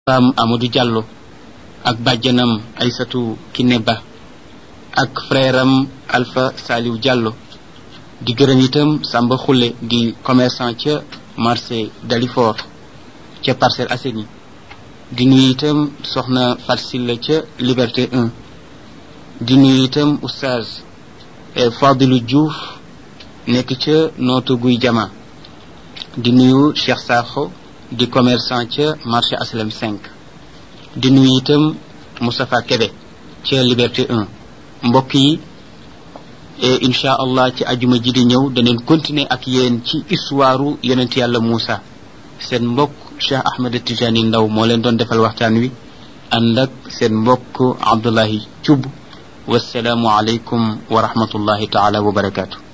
am Amadou Diallo ak bàjjanam Aysatu Kiné Ba ak frère am Alpha Saliou Diallo di gërëm itam Samba Khoule di commerçant ca marché Dalifort ca Parcelles Assainies di nuyu itam soxna Fatsilla ca Liberté 1 di nuyu itam oustaz Fadilou Diouf nekk ca nootu guy jama di nuyu Cheikh Sakho di commerçant ca marché Aslam 5 di nuyu itam Moustapha Kébé ca Liberté 1 mbokk yi et incha allah ci ajuma ji di ñëw daneen continuer ak yéen ci histoire yonent yàlla Moussa seen mbokk Cheikh Ahmed Tijani Ndaw moo leen doon defal waxtaan wi ànd ak seen mbokk Abdullahi Thioub wasalaamu aleykum wa rahmatullahi taala wa barakaatu